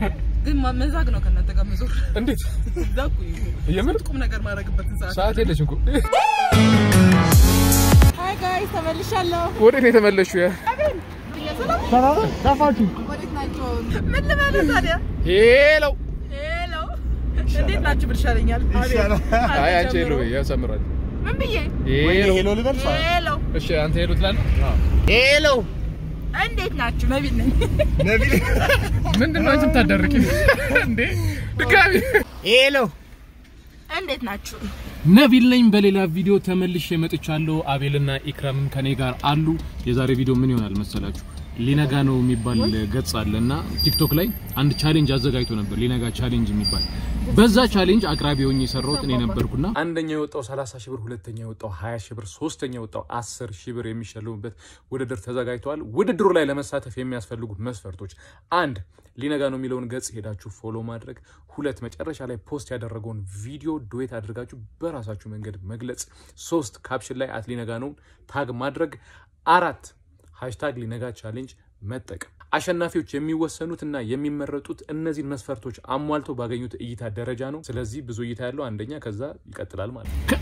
ግን ማ- መዛግ ነው ከእናንተ ጋር መዞር እንዴት እዛ እኮ ይሁን። የምር ቁም ነገር ማድረግበትን ሰዓት ሰዓት የለሽም እኮ ሀይ ጋይስ ተመልሻለሁ ወዴት ነው የተመለሽው? ያ ጠፋችሁ። ወዴት ናቸው ምን ልበልህ ታዲያ ሄሎ ሄሎ እንዴት ናችሁ ብል ይሻለኛል ይሻላል። አይ አንቺ ሄሎ በይ፣ ያሳምራል። ምን ብዬ ሄሎ ሄሎ ልበል ሄሎ እሺ፣ አንተ ሄሎ ትላለህ። ሄሎ እንዴት ናችሁ ነቢል ነኝ ነቢል ምንድን ነው አንቺ የምታዳርቂ እንዴ? ድጋሚ ሄሎ እንዴት ናችሁ ነቢል ነኝ። በሌላ ቪዲዮ ተመልሼ መጥቻለሁ። አቤልና ኢክራምም ከኔ ጋር አሉ። የዛሬ ቪዲዮ ምን ይሆናል መሰላችሁ? ሊነጋ ነው የሚባል ገጽ አለ እና ቲክቶክ ላይ አንድ ቻሌንጅ አዘጋጅቶ ነበር፣ ሊነጋ ቻሌንጅ የሚባል በዛ ቻሌንጅ አቅራቢ ሆኜ የሰራሁት እኔ ነበርኩና አንደኛው የወጣው 30 ሺህ ብር፣ ሁለተኛ የወጣው 20 ሺህ ብር፣ ሶስተኛ የወጣው 10 ሺህ ብር የሚሸልሙበት ውድድር ተዘጋጅተዋል። ውድድሩ ላይ ለመሳተፍ የሚያስፈልጉ መስፈርቶች አንድ ሊነጋ ነው የሚለውን ገጽ ሄዳችሁ ፎሎ ማድረግ፣ ሁለት መጨረሻ ላይ ፖስት ያደረገውን ቪዲዮ ዱዌት አድርጋችሁ በራሳችሁ መንገድ መግለጽ፣ ሶስት ካፕሽን ላይ አት ሊነጋ ነውን ታግ ማድረግ፣ አራት ሃሽታግ ሊነጋ ቻሌንጅ መጠቀም። አሸናፊዎች የሚወሰኑት እና የሚመረጡት እነዚህን መስፈርቶች አሟልተው ባገኙት እይታ ደረጃ ነው። ስለዚህ ብዙ እይታ ያለው አንደኛ፣ ከዛ ይቀጥላል ማለት ነው።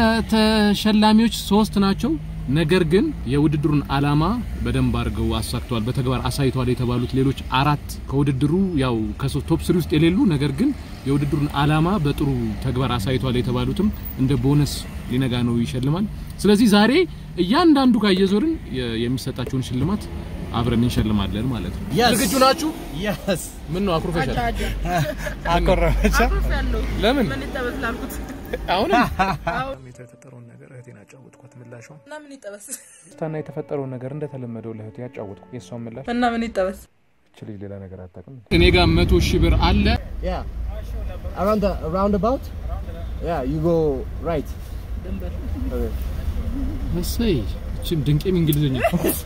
ተሸላሚዎች ሶስት ናቸው። ነገር ግን የውድድሩን ዓላማ በደንብ አድርገው አሳክተዋል፣ በተግባር አሳይተዋል የተባሉት ሌሎች አራት ከውድድሩ ያው ከሶስት ቶፕ ስሪ ውስጥ የሌሉ ነገር ግን የውድድሩን ዓላማ በጥሩ ተግባር አሳይተዋል የተባሉትም እንደ ቦነስ ሊነጋ ነው ይሸልማል። ስለዚህ ዛሬ እያንዳንዱ ጋር እየዞርን የ- የሚሰጣቸውን ሽልማት አብረን እንሸልማለን ማለት ነው። Yes. ዝግጁ ናችሁ? የስ ምን ነው አኩርፈሻል? አጃ አኮረፈቻ አኩርፍ ያለው ለምን ምን ይጠበስ ላልኩት አሁን አሁን የተፈጠረውን ነገር እህቴን አጫወትኳት። ምላሿ እና ምን ይጠበስ ስታና የተፈጠረውን ነገር እንደተለመደው ለእህቴ ያጫወትኩ። የእሷን ምላሽ እና ምን ይጠበስ እች ልጅ ሌላ ነገር አታውቅም። እኔ ጋር መቶ ሺህ ብር አለ። ያ around the roundabout yeah you go right okay. እሰይ እችም ድንቄም እንግሊዝኛ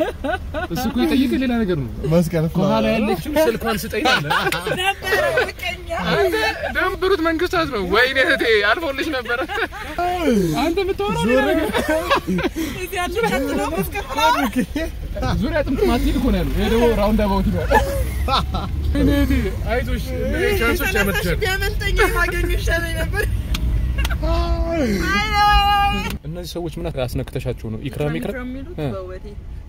እሱ እኮ የጠየቀ ሌላ ነገር ነው። መስቀል ከኋላ ያለችው ስልኳን ስጠኝ አለ። ነበረ በቀኛ አንተ ደንብሩት መንግስታት ነው። ወይኔ እህቴ አልፎልሽ ነበረ። አንተ የምታወራው ሌላ ነገር እዚህ ያሉ ቀጥሎ መስከፍላ ዙሪያ ጥምጥም አትሂድ እኮ ነው ያለው። ይሄ ደግሞ ራውንድ አባውት ይላል። እኔ እህቴ አይዞሽ ቻንሶች ያመጥሻል። ቢያመልጠኝ ማገኙ ይሻለኝ ነበር እነዚህ ሰዎች ምን አስነክተሻቸው ነው? ኢክራም ኢክራም የሚሉት እ። በውበቴ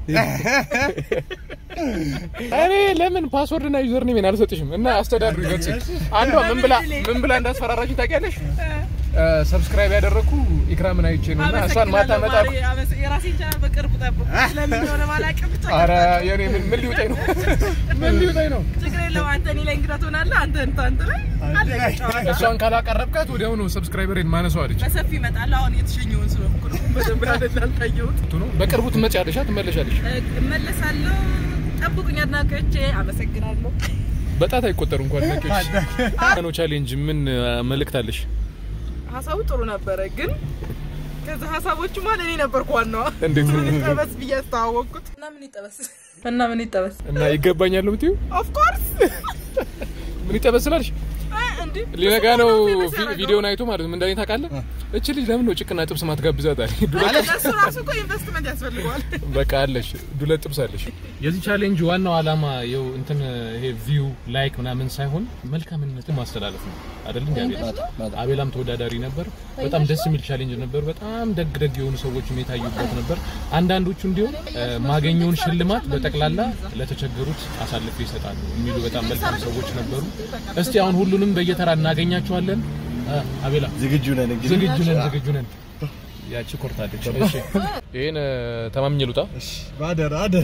እኔ ለምን ፓስወርድ እና ዩዘር ኔሜን አልሰጥሽም? እና አስተዳድሩ ገጽ አንዷ ምን ብላ ምን ብላ እንዳስፈራራችኝ ታውቂያለሽ? ሰብስክራይብ ያደረኩ ኢክራምን አይቼ ነው እና እሷን ማታ መጣ የራሴን ቻናል በቅርቡ ጠብቁ ለምን እንደሆነ ባላውቅም ብቻ አረ የኔ ምን ምን ሊውጠኝ ነው? ምን ሊውጠኝ ነው? ችግር የለውም አንተ እኔ ላይ እንግዳ ትሆናለህ አንተ እንታ አንተ ላይ አለቀ ጨዋታ እሷን ካላቀረብካት ወዲያውኑ ሰብስክራይበሬን ማነሳው አለች። በሰፊ ይመጣል አሁን የተሸኘውን ስለሆንኩ ነው በደንብ አይደል አልታየሁት ነው በቅርቡ ትመጪያለሽ፣ ትመለሻለሽ። እመለሳለሁ ጠብቁኝ አድናቂዎቼ አመሰግናለሁ በጣት አይቆጠሩ እንኳን ነኪዎች ነው ቻሌንጅ ምን መልእክት አለሽ? ሀሳቡ ጥሩ ነበረ ግን ከዛ ሀሳቦቹ ማለት እኔ ነበርኩ ዋናዋ እንዴት ነው? ምን ይጠበስ ብዬ አስተዋወቅኩት እና ምን ይጠበስ እና ምን ይጠበስ እና ይገባኛል ነው የምትይው? ኦፍ ኮርስ ምን ይጠበስ ስላልሽ እንዴ ሊነጋ ነው ቪ- ቪዲዮን አይቶ ማለት ነው። ምን እንዳለኝ ታውቃለህ? እች ልጅ ለምን ነው ጭቅና ጥብስ ማትጋብዛት አለ። ዱለት እሱ ራሱ እኮ ኢንቨስትመንት ያስፈልገዋል በቃ አለሽ ዱለት ጥብስ አለሽ። የዚህ ቻሌንጅ ዋናው ዓላማ ይኸው እንትን ይሄ ቪው ላይክ ምናምን ሳይሆን መልካምነትን ማስተላለፍ ነው አይደል? እንዴ አቤል? አቤላም ተወዳዳሪ ነበር። በጣም ደስ የሚል ቻሌንጅ ነበር። በጣም ደግ ደግ የሆኑ ሰዎችም የታዩበት ነበር። አንዳንዶቹ እንዲሁም እ፣ ማገኘውን ሽልማት በጠቅላላ ለተቸገሩት አሳልፎ ይሰጣሉ የሚሉ በጣም መልካም ሰዎች ነበሩ። እስቲ አሁን ሁሉንም በየተራ እናገኛቸዋለን። እ፣ አቤላ ዝግጁ ነን እንግዲህ ዝግጁ ነን፣ ዝግጁ ነን። ያቺ ኮርታለች። እሺ ይሄን ተማምኜ ልውጣ። ባደር አደር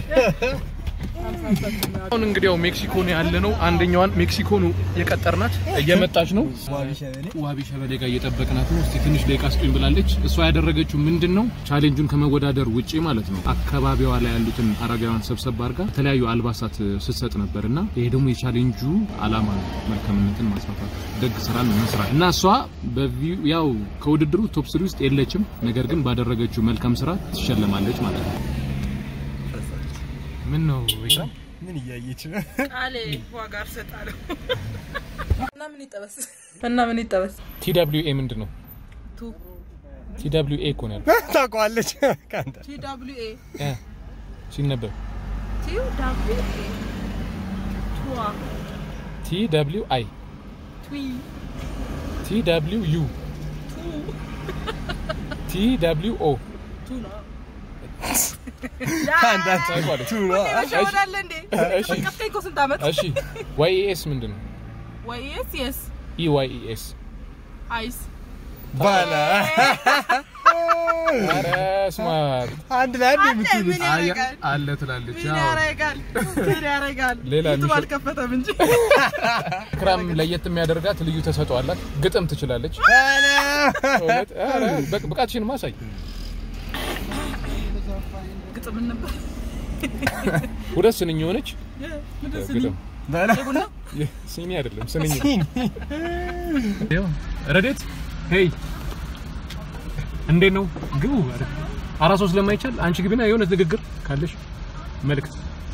አሁን እንግዲህ ያው ሜክሲኮ ነው ያለ ነው። አንደኛዋን ሜክሲኮ ነው የቀጠርናት እየመጣች ነው። ዋቢ ሸበሌ ጋር እየጠበቅናት ነው። እስቲ ትንሽ ደቂቃ ስጡኝ ብላለች። እሷ ያደረገችው ምንድን ነው ቻሌንጁን ከመወዳደር ውጪ ማለት ነው አካባቢዋ ላይ ያሉትን አረጋውያን ሰብሰብ አድርጋ የተለያዩ አልባሳት ስትሰጥ ነበር እና ይሄ ደግሞ የቻሌንጁ አላማ ነው፣ መልካምነትን ማስፋፋት፣ ደግ ስራን መስራት እና እሷ በቪው ያው ከውድድሩ ቶፕ ስሪ ውስጥ የለችም፣ ነገር ግን ባደረገችው መልካም ስራ ትሸለማለች ማለት ነው። ምን ነው ኢክራም? ምን እያየች ነው ቃሌ ዋጋ እሰጣለሁ እና ምን ይጠበስ እና ምን ይጠበስ ቲ ደብሊው ኤ ምንድን ነው? ቱ ቲ ደብሊው ኤ እኮ ነው ያልኩት ታውቀዋለች ካንተ ቲ ደብሊው ኤ እ ሲነበብ ቲ ደብሊው ኤ ቱዋ ቲ ደብሊው አይ ትዊ ቲ ደብሊው ዩ ቲ ደብሊው ኦ ቱ ነው ታውቋለች። መሸወዳለ እንዴ እሺ። ቀፍተኝ እኮ ስንት ዓመት እሺ ዋይ ኢ ኤስ ምንድን ነው? ወይ የስ የስ ኢ ዋይ ኢ ኤስ አይስ ባላ ኧረ ስማርት አንድ ላይ አንድ አንድ የምትሉት ምን ያደርጋል? አለ ትላለች። ምን አዎ። ያረጋል ምን ያረጋል ሌላ ዩቱብ የሚሸጥ- አልከፈተም እንጂ ክራም ለየት የሚያደርጋት ልዩ ተሰጥኦ አላት። ግጥም ትችላለች። እውነት ኧረ በቅ- ብቃትሽን ማሳይ። ግጥም ነበር ሁለት ስንኝ የሆነች ምንድን ስኒ ግጥም ባላ የቡና ይህ ሲኒ አይደለም ስንኝ ነው። ረዴት ሄይ እንዴት ነው? ግቡ። አራት ሰው ስለማይቻል አንቺ ግቢና የሆነ ንግግር ካለሽ መልእክት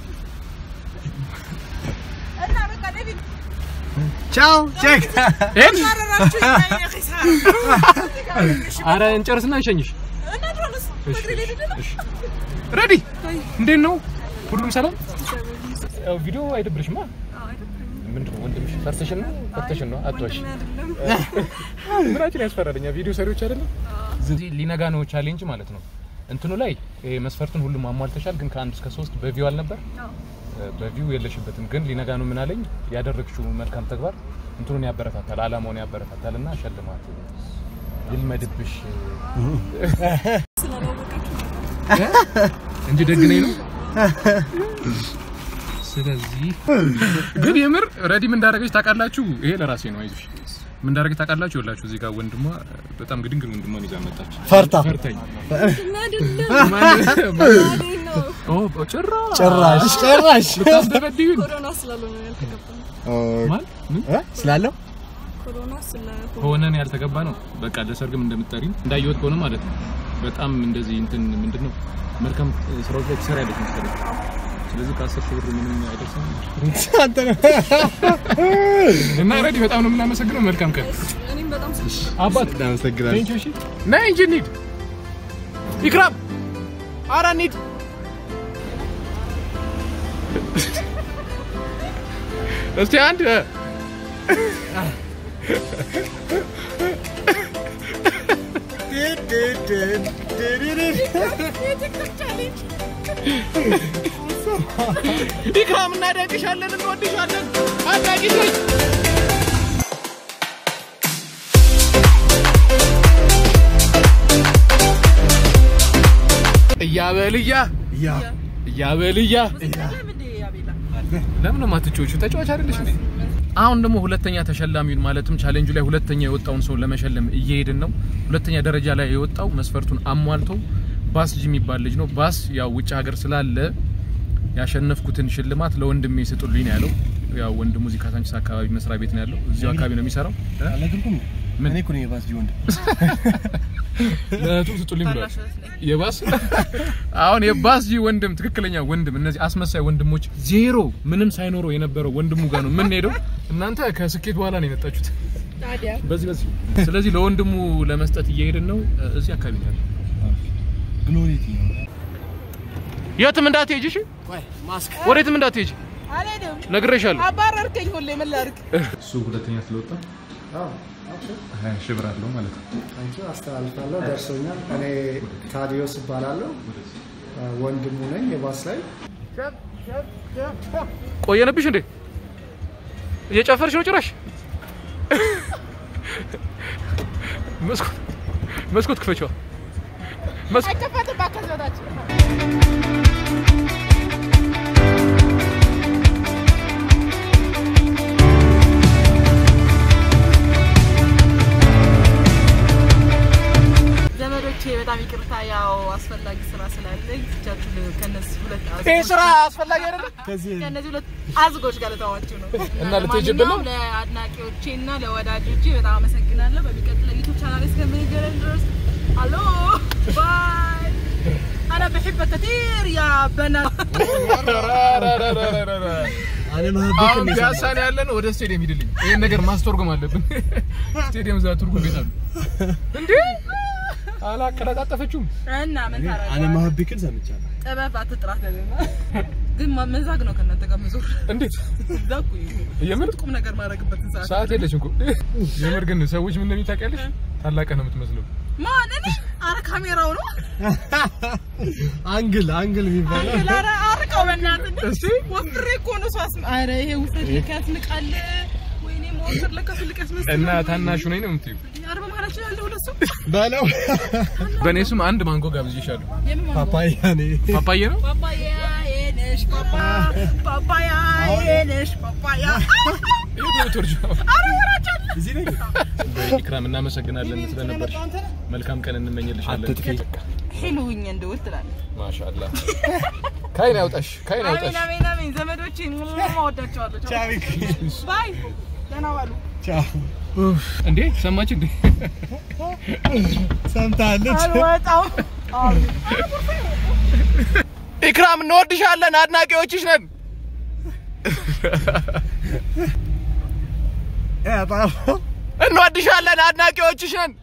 እና በቃ ዴቪድ ቻው ቼክ ሄድ ማረራችሁ ይታየ ኺሳራ አረ እንጨርስና እንሸኝሽ። እና ድሮንስ እሺ፣ በእግሬ ልሄድ ነው? እሺ። ረዲ እንዴት ነው? ሁሉም ሰላም? ያው ቪዲዮ አይደብርሽማ? ምንድን ነው ወንድምሽ ፈርተሽን ነው? ፈርተሽን ነው? አትዋሽ። ምናችን ያስፈራልኛ ቪዲዮ ሰሪዎች አይደለም። እዚህ ሊነጋ ነው ቻሌንጅ ማለት ነው። እንትኑ ላይ ይሄ መስፈርቱን ሁሉም አሟልተሻል፣ ግን ከአንድ እስከ ሶስት በቪው አልነበር። በቪው የለሽበትም፣ ግን ሊነጋ ነው ምን አለኝ፣ ያደረግሽው መልካም ተግባር እንትኑን ያበረታታል፣ አላማውን ያበረታታል እና ሸልማት ይልመድብሽ እንጂ ደግ ነኝ ነው። ስለዚህ ግን የምር ረዲ ምን እንዳደረገች ታውቃላችሁ? ይሄ ለራሴ ነው። አይዞሽ ምን እንዳደረገች ታውቃላችሁ? ይኸውላችሁ እዚህ ጋር ወንድሟ በጣም ግድንግል ወንድሟን ይዛ መጣች። ፈርታ ፈርታኝ አይደለም ማን- ነው ኦ ጭራሽ ጭራሽ ጭራሽ ልታስደበድዩን ኮሮና ስላልሆነ ያልተገባ ማን ምን እ? ስላለው ኮሮና ስለሆነ ሆነን ያልተገባ ነው። በቃ ለሰርግም እንደምትጠሪን እንዳየወት ከሆነ ማለት ነው። በጣም እንደዚህ እንትን ምንድን ነው መልካም ስራዎች ላይ ትሰሪያለሽ መሰለኝ። ስለዚህ ከአስር ሺህ ብር ምንም አይደርስም አንተ ነህ እና ረዲ በጣም ነው የምናመሰግነው። መልካም ቀን እኔም በጣም ስልሽ አባት እናመሰግናለን ቴንኪው። እሺ ነይ እንጂ እንሂድ። ኢክራም ኧረ እንሂድ። እስቲ አንድ ኢክራም እናደንቅሻለን፣ እንወድሻለን። አድናቂሽ ነሽ። እያበልያ ያ እያበልያ ለምን እንደ ያቤላ ለምን ነው የማትጫወቹ? ተጫዋች አይደለሽ እንዴ? አሁን ደግሞ ሁለተኛ ተሸላሚውን ማለትም ቻሌንጁ ላይ ሁለተኛ የወጣውን ሰው ለመሸለም እየሄድን ነው። ሁለተኛ ደረጃ ላይ የወጣው መስፈርቱን አሟልቶ ባስ ጂ የሚባል ልጅ ነው። ባስ ያው ውጭ ሀገር ስላለ ያሸነፍኩትን ሽልማት ለወንድሜ ስጡልኝ ነው ያለው። ያው ወንድሙ እዚህ ካሳንቺስ አካባቢ መስሪያ ቤት ነው ያለው። እዚሁ አካባቢ ነው የሚሰራው። እ? አለ ትርጉም ምን? እኔ እኮ ነኝ የባስ ጂ ወንድ ለእህቱ ስጡልኝ ብሏል። ታናሽ እህት ነኝ። የባስ አሁን የባስ ጂ ወንድም ትክክለኛ ወንድም እነዚህ አስመሳይ ወንድሞች ዜሮ ምንም ሳይኖረው የነበረው ወንድሙ ጋር ነው የምንሄደው። እናንተ ከስኬት በኋላ ነው የመጣችሁት። ታዲያ በዚህ በዚህ ስለዚህ ለወንድሙ ለመስጠት እየሄድን ነው። እዚህ አካባቢ ነው ያለው። ግሎሪቲ ነው የትም እንዳትሄጂ እሺ፣ ማስክ ወዴትም እንዳትሄጂ አልሄድም። ነግሬሻለሁ። አባረርከኝ ሁሌ ምን ላድርግ? እሱ ሁለተኛ ስለወጣ ሀያ ሺህ ብር አለው ማለት ነው። አንቺ አስተላልፋለሁ ደርሶኛል። እኔ ታዲዮስ እባላለሁ ወንድሙ ነኝ የባስ ላይ ቆየንብሽ እንዴ? እየጨፈርሽ ነው ጭራሽ። መስኮት መስኮት ክፈችዋ። መስኮት አይከፈትም እባክህ በታች ዘመዶቼ በጣም ይቅርታ፣ ያው አስፈላጊ ስራ ስላለኝ ብቻችሁ ከነዚህ ሁለት ይሄ አዝጎች ስራ አስፈላጊ አይደለም። ከነዚህ ሁለት አዝጎች ጋር ልተዋችሁ ነው። እና ልትሄጂብን ነው? ለማንኛውም ለአድናቂዎቼ እና ለወዳጆቼ በጣም አመሰግናለሁ። በሚቀጥለው ዩቱብ ቻናል እስከምንገናኝ ድረስ አሎ ባይ አና በሕበ ከቲር ያ በናት አለ አሁን ማህበክ ፒያሳ ነው ያለን። ወደ ስቴዲየም ሂድልኝ። ይሄን ነገር ማስተርጎም አለብን። ስቴዲየም እዛ ትርጉም ቤት አሉ እንዴ? አላቀላጣጠፈችውም። እና ምን አለ ታረጋለህ? ማህበክን ሰምቻለሁ ጥበብ አትጥራት ደግሞ ግን ማ- መዛግ ነው ከእናንተ ጋር መዞር እንዴት እዛ እኮ ይሄ የምር ቁም ነገር ማድረግበትን ሰዓት ሰዓት የለችም እኮ የምር ግን ሰዎች ምን እንደሚል ታውቂያለሽ? ታላቅህ ነው የምትመስለው። ማን እኔ? ኧረ ካሜራው ነው አንግል አንግል የሚባለው ኧረ አርቀው በእናትህ እስቲ ወፍሬ እኮ ነው ሰው አስመ ኧረ ይሄ ውፍረት ልክ ያስንቃል ወይኔ መወፈር ለካ ትልቅ ያስመስላል እና ታናሹ ነኝ ነው የምትይው? ኧረ በመሀላችን ያለ ሁለት ሰው በለው በእኔ ስም አንድ ማንጎ ጋብዤሻለሁ። የምን ማንጎ? ፓፓያ ኔ ፓፓዬ ነው? ፓፓያ የነሽ ፓፓ ፓፓያ የነሽ ፓፓያ የት ነው የምትወርጂው? ኧረ ወራቻለ እዚህ ነኝ ኢክራም እናመሰግናለን ስለነበርሽ። መልካም ቀን እንመኝልሻለን። አትጥፊ። ሄሉኝ እንደውል ትላለህ ማሻአላህ ካይን ያውጣሽ፣ ካይን አሜን ያውጣሽ። አሜን አሜን ዘመዶቼ ወዳቸዋለሁ ቻው ባይ ደህና ዋሉ ቻው እንዴ ሰማች እንዴ? ሰምታለች አልወጣም ኢክራም እንወድሻለን፣ አድናቂዎችሽ ነን። እንወድሻለን፣ አድናቂዎችሽ ነን።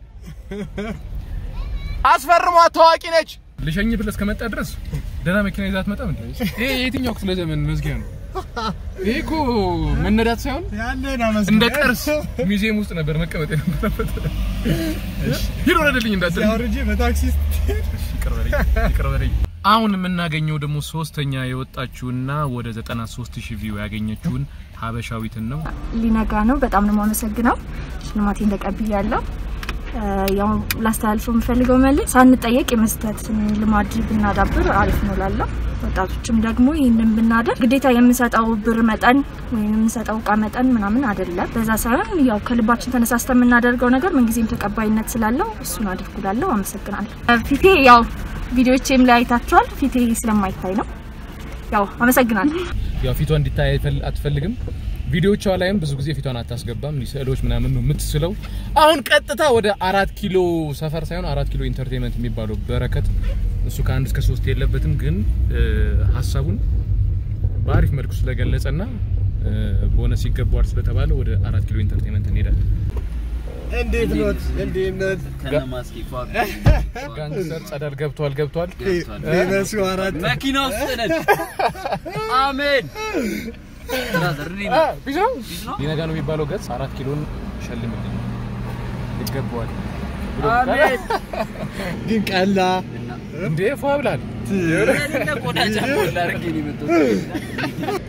አስፈርሟት፣ ታዋቂ ነች። ልሸኝ ብለህ እስከመጣ ድረስ ደህና መኪና ይዛት መጣም እንዴ? ይሄ የትኛው ክፍለ ዘመን መዝጊያ ነው? ይሄ እኮ መነዳት ሳይሆን ያለን አመስግን እንደ ቅርስ ሙዚየም ውስጥ ነበር መቀመጥ የነበረበት። ሂድ ወረደልኝ እንዳትል ያወርጄ በታክሲ ይቅር በለኝ፣ ይቅር በለኝ። አሁን የምናገኘው ደግሞ ሶስተኛ የወጣችውና ወደ 93 ሺህ ቪው ያገኘችውን ሀበሻዊትን ነው። ሊነጋ ነው። በጣም ነው የማመሰግነው። ሽልማቴን ተቀብያለሁ። እ፣ ያው ላስተላልፈው የምፈልገው መልእክት ሳንጠየቅ የመስጠት ልማድ ብናዳብር አሪፍ ነው ላለው ወጣቶችም ደግሞ ይህንን ብናደርግ ግዴታ የምንሰጠው ብር መጠን ወይም የምንሰጠው እቃ መጠን ምናምን አይደለም። በዛ ሳይሆን ያው ከልባችን ተነሳስተ የምናደርገው ነገር ምንጊዜም ተቀባይነት ስላለው እሱን አድርጉ ላለው አመሰግናለሁ። እ፣ ፊቴ ያው ቪዲዮቼም ላይ አይታችኋል። ፊቴ ስለማይታይ ነው። ያው አመሰግናለሁ። ያው ፊቷ እንዲታይ አይፈል- አትፈልግም። ቪዲዮቿ ላይም ብዙ ጊዜ ፊቷን አታስገባም። ስዕሎች ምናምን ነው የምትስለው። አሁን ቀጥታ ወደ አራት ኪሎ ሰፈር ሳይሆን አራት ኪሎ ኢንተርቴንመንት የሚባለው በረከት እሱ ከአንድ እስከ ሶስት የለበትም፣ ግን እ፣ ሀሳቡን በአሪፍ መልኩ ስለገለጸና እ፣ ቦነስ ይገባዋል ስለተባለ ወደ አራት ኪሎ ኢንተርቴንመንት እንሄዳለን። እንዴት ኖት እንዴት ኖት ከነማስኪ ጋንግስተር ጸዳል ገብቷል ገብቷል። ፌመሱ አራት መኪና ውስጥ ነን። አሜን። ብራዘር እኔ አ፣ ቢስ ነው ሊነጋ ነው የሚባለው ገጽ አራት ኪሎን ሸልምልኝ ይገባዋል ብሎ አሜን። ግን ቀላ እንዴ ፏ ብላል። እኔ ቆዳ ጫማ ላድርግ ነው የመጣሁት።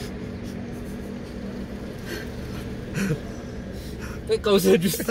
በቃ ውሰድ ውስጥ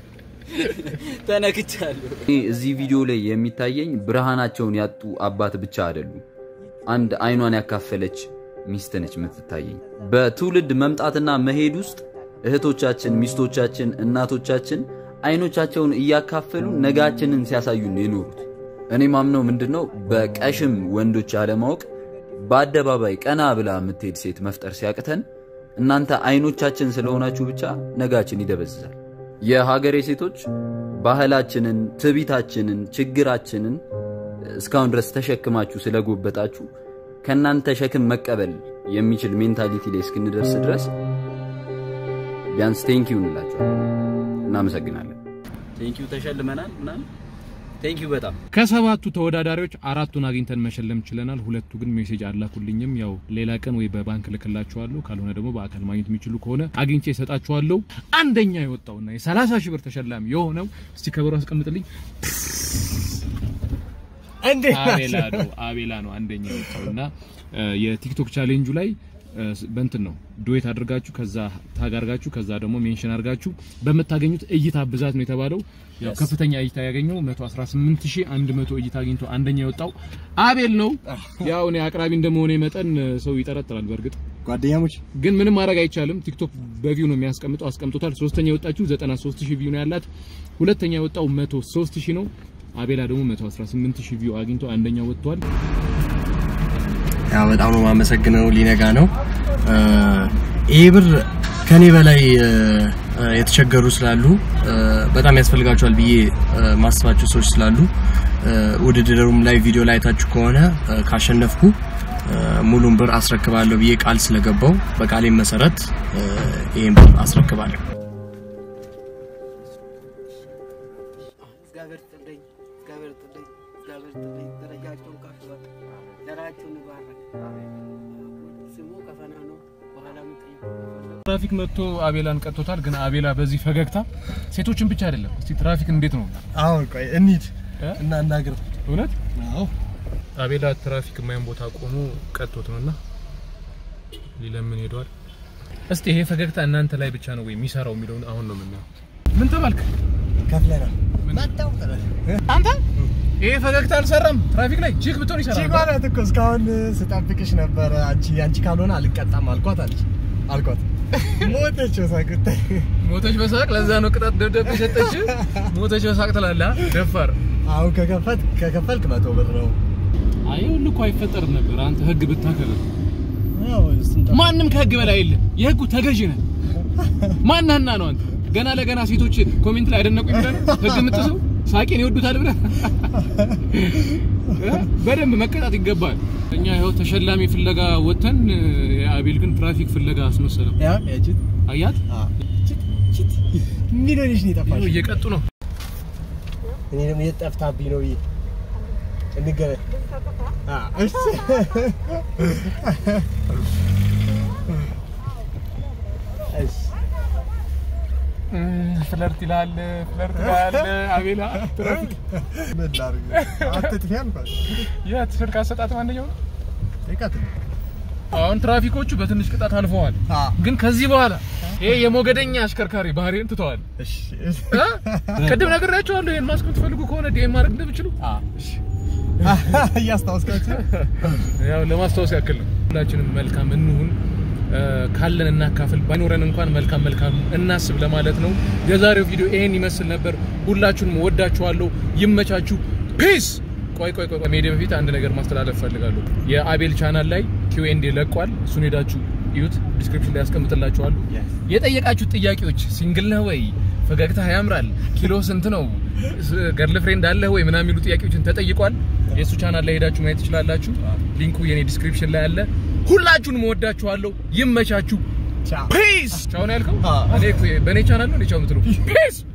ተነክቻለሁ። እዚህ ቪዲዮ ላይ የሚታየኝ ብርሃናቸውን ያጡ አባት ብቻ አይደሉም። አንድ አይኗን ያካፈለች ሚስት ነች የምትታየኝ። በትውልድ መምጣትና መሄድ ውስጥ እህቶቻችን፣ ሚስቶቻችን፣ እናቶቻችን አይኖቻቸውን እያካፈሉ ነጋችንን ሲያሳዩን ነው የኖሩት። እኔ ማምነው ምንድነው በቀሽም ወንዶች ያለማወቅ በአደባባይ ቀና ብላ የምትሄድ ሴት መፍጠር ሲያቅተን እናንተ አይኖቻችን ስለሆናችሁ ብቻ ነጋችን ይደበዝዛል። የሀገሬ ሴቶች ባህላችንን፣ ትቢታችንን፣ ችግራችንን እስካሁን ድረስ ተሸክማችሁ ስለጎበጣችሁ ከእናንተ ሸክም መቀበል የሚችል ሜንታሊቲ ላይ እስክንደርስ ድረስ ቢያንስ ቴንኪው እንላችኋለን። እናመሰግናለን። ቴንኪው ተሸልመናል ምናምን ቴንኪው በጣም ከሰባቱ ተወዳዳሪዎች አራቱን አግኝተን መሸለም ችለናል። ሁለቱ ግን ሜሴጅ አላኩልኝም። ያው ሌላ ቀን ወይ በባንክ ልክላችኋለሁ፣ ካልሆነ ደግሞ በአካል ማግኘት የሚችሉ ከሆነ አግኝቼ እሰጣችኋለሁ። አንደኛ የወጣውና የ30 ሺህ ብር ተሸላሚ የሆነው እስቲ ከበሮ አስቀምጥልኝ። እንዴት አቤላ ነው አቤላ ነው አንደኛ የወጣውና የቲክቶክ ቻሌንጁ ላይ እ፣ በእንትን ነው ዱዌት አድርጋችሁ ከዛ ታግ አድርጋችሁ ከዛ ደግሞ ሜንሽን አድርጋችሁ በምታገኙት እይታ ብዛት ነው የተባለው። ያው ከፍተኛ እይታ ያገኘው 118100 እይታ አግኝቶ አንደኛ የወጣው አቤል ነው። ያው እኔ አቅራቢ እንደመሆነ መጠን እ፣ ሰው ይጠረጥራል። በእርግጥ ጓደኛሞች ግን ምንም ማድረግ አይቻልም። ቲክቶክ በቪው ነው የሚያስቀምጠው፣ አስቀምጦታል። ሶስተኛ የወጣችሁ 93000 ቪው ነው ያላት። ሁለተኛ የወጣው 103000 ነው። አቤላ ደግሞ 118000 ቪው አግኝቶ አንደኛ ወጥቷል። ያው በጣም ነው የማመሰግነው። ሊነጋ ነው እ፣ ይሄ ብር ከኔ በላይ እ፣ እ፣ የተቸገሩ ስላሉ እ፣ በጣም ያስፈልጋቸዋል ብዬ እ፣ ማስባቸው ሰዎች ስላሉ እ፣ ውድድሩም ላይ ቪዲዮ ላይ አይታችሁ ከሆነ እ፣ ካሸነፍኩ እ፣ ሙሉን ብር አስረክባለሁ ብዬ ቃል ስለገባው በቃሌም መሰረት እ፣ ይሄን ብር አስረክባለሁ። እግዚአብሔር ይስጥልኝ፣ እግዚአብሔር ይስጥልኝ፣ እግዚአብሔር ይስጥልኝ። ደረጃቸውን ከፍ በል፣ ዘራቸውን ይባርክ። ስሙ ከፈና ነው። በኋላ የምጠይቀው ትራፊክ መጥቶ አቤላን ቀጥቶታል። ግን አቤላ በዚህ ፈገግታ ሴቶችን ብቻ አይደለም። እስቲ ትራፊክ እንዴት ነው አሁን ቆይ እንሂድ እ? እና እናግር። እውነት? አዎ አቤላ ትራፊክ የማይሆን ቦታ ቆሞ ቀጥቶት ነውና ሊለምን ሄዷል። እስቲ ይሄ ፈገግታ እናንተ ላይ ብቻ ነው ወይ የሚሰራው የሚለውን አሁን ነው የምናየው። ምን ተባልክ ከፍለናል። አንተ? ይሄ ፈገግታ አልሰራም። ትራፊክ ላይ ቺክ ብትሆን ይሰራል። ቺክ ማለት እኮ እስካሁን ስጠብቅሽ ነበረ። አንቺ አንቺ ካልሆነ አልቀጣም አልኳት አለች አልኳት። ሞተች ሳቅት ሞተች በሳቅ ለዛ ነው ቅጣት ደብዳቤ ሰጠች። ሞተች በሳቅ ትላለህ። አ? ደፋር። አሁን ከከፈት ከከፈልክ መቶ ብር ነው። አይ ሁሉ እኮ አይፈጠርም ነበር አንተ ህግ ብታከብር። ያው ስንት ማንም ከህግ በላይ የለም። የህጉ ተገዥ ነህ። ማናና ነው አንተ ገና ለገና ሴቶች ኮሜንት ላይ አደነቁኝ ብለህ ነው ህግ የምጥሰው? ሳቄን ይወዱታል ብለህ እ? በደንብ መቀጣት ይገባል። እኛ ይኸው ተሸላሚ ፍለጋ ወጥተን የአቤል ግን ትራፊክ ፍለጋ አስመሰለው። ያ ያቺት አያት ቺት ቺት ምን ሆነሽ ነው የጠፋሽ? ይኸው እየቀጡ ነው። እኔ ደግሞ የት ጠፍታብኝ ነው ብዬ እንገናኝ። አ እሺ እሺ ፍለርት ይላል ፍለርት ይላል አቤላ ትራፊክ ምን ላድርግ? አትጥፊ አልኳት። የት ስልክ አሰጣጥ አንደኛው ነው። ይቀጥ አሁን ትራፊኮቹ በትንሽ ቅጣት አልፈዋል። አ ግን ከዚህ በኋላ ይሄ የሞገደኛ አሽከርካሪ ባህሪን ትተዋል። እሺ እ? ቅድም ነግሬያቸዋለሁ። ይሄን ማስክ የምትፈልጉ ከሆነ ዲኤም ማድረግ እንደምችሉ አ እያስታወስካችሁ ያው ለማስታወስ ያክል ነው። ሁላችንም መልካም እንሁን፣ እ፣ ካለን እናካፍል፣ ባይኖረን እንኳን መልካም መልካም እናስብ ለማለት ነው። የዛሬው ቪዲዮ ይሄን ይመስል ነበር። ሁላችሁንም ወዳችኋለሁ። ይመቻችሁ። ፒስ። ቆይ ቆይ ቆይ ቆይ፣ መሄዴ በፊት አንድ ነገር ማስተላለፍ ፈልጋለሁ። የአቤል ቻናል ላይ ኪውኤንዴ ለቋል። እሱን ሄዳችሁ እዩት። ዲስክሪፕሽን ላይ ያስቀምጥላችኋሉ። የጠየቃችሁት ጥያቄዎች ሲንግል ነህ ወይ፣ ፈገግታ ያምራል፣ ኪሎ ስንት ነው፣ ገርል ፍሬንድ አለህ ወይ ምናምን የሚሉ ጥያቄዎችን ተጠይቋል። የእሱ ቻናል ላይ ሄዳችሁ ማየት ትችላላችሁ። ሊንኩ የኔ ዲስክሪፕሽን ላይ አለ። ሁላችሁንም ወዳችኋለሁ። ይመቻችሁ። ቻው ፒስ። ቻው ነው ያልከው? አዎ። እኔ እኮ በእኔ ቻናል ነው እኔ ቻው የምትለው። ፒስ